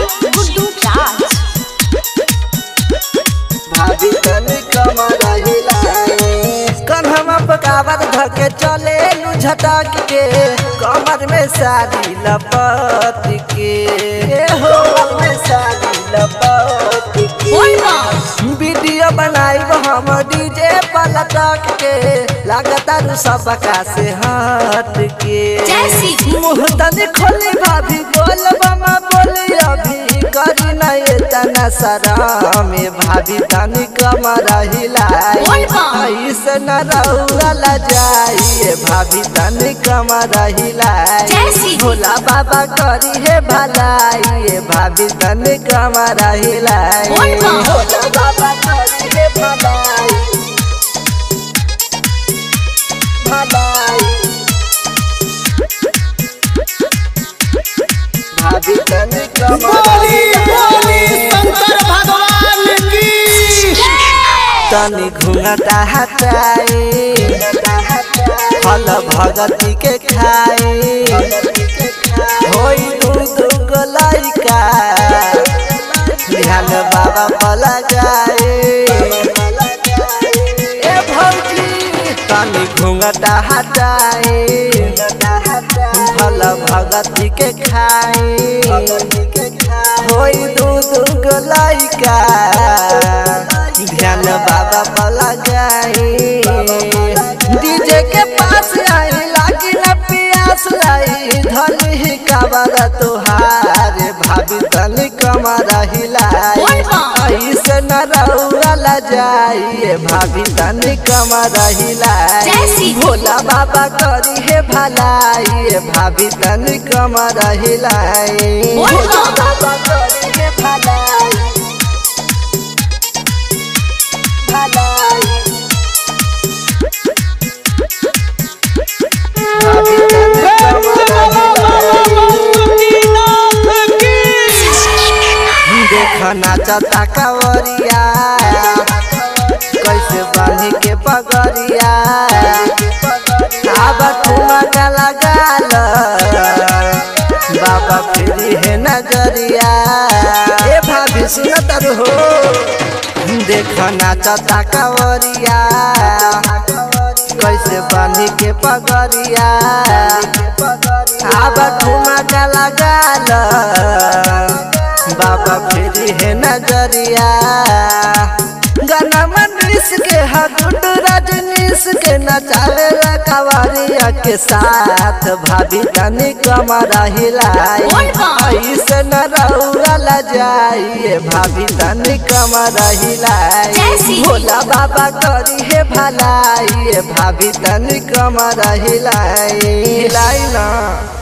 गुड्डू राज भाभी तनी कमर हिलाए कन्हवा पकावत धके चले लू झटक के कमर में साड़ी लपट के ए हो कमर में साड़ी लपट के बोल बम वीडियो बनाइब हम डीजे पलटक के लागता रू सबका से हट के जैसी मुँह तनी खोली भाभी बोल बमा बोली अभी करी न ये तना सरा में भाभी तनी कमर हिलाए बोल बम। ऐसे न रहुआ जाइए भाभी तनी कमर हिलाए जैसी भोला बाबा करी है भलाई भाभी तनी कमर हिलाए बोल बम। भोला बाबा करी है भलाई भलाई भाभी तनी कमर शंकर भगवान की तनी घूंघटा हटाए फल भगती के खाए होई दू दू गो लइका ध्यान बाबा पर लगाए ए भौजी तनी घूंघटा हटाए फल भगती के खाए होई दू दू गो लइका ध्यान बाबा पर लगाई डीजे के पास आई लागी न पियास लाई धनी कबर तुहार भाभी तनी कमर हिलाई बोल बम। ऐसे न रहुआ जाइए भाभी तनी कमर हिलाई जैसी भोला बाबा करी है भलाई भाभी तनी कमर हिलाई बोल बम। भोला बाबा करी है भलाई भलाई भाभी तनी कमर देख नाचता कवरिया कैसे बांधी के पगड़िया अब ठुमा का लगाल बाबा फिरी है नजरिया ए भाभी सुनत हो देख नाचता कवरिया कैसे बांधी के पगड़िया अब ठुमा का लगाल बाबा फिरी है नजरिया गाना मनीष के हटुट रजनीश के नचावे ला कवरिया के साथ भाभी तनी कमर हिलाई बोल बम। ऐसे न रहुआ जाइए भाभी तनी कमर हिलाई जैसी। भोला बाबा करी है भलाई भाभी तनी कमर हिलाई हिलाई ना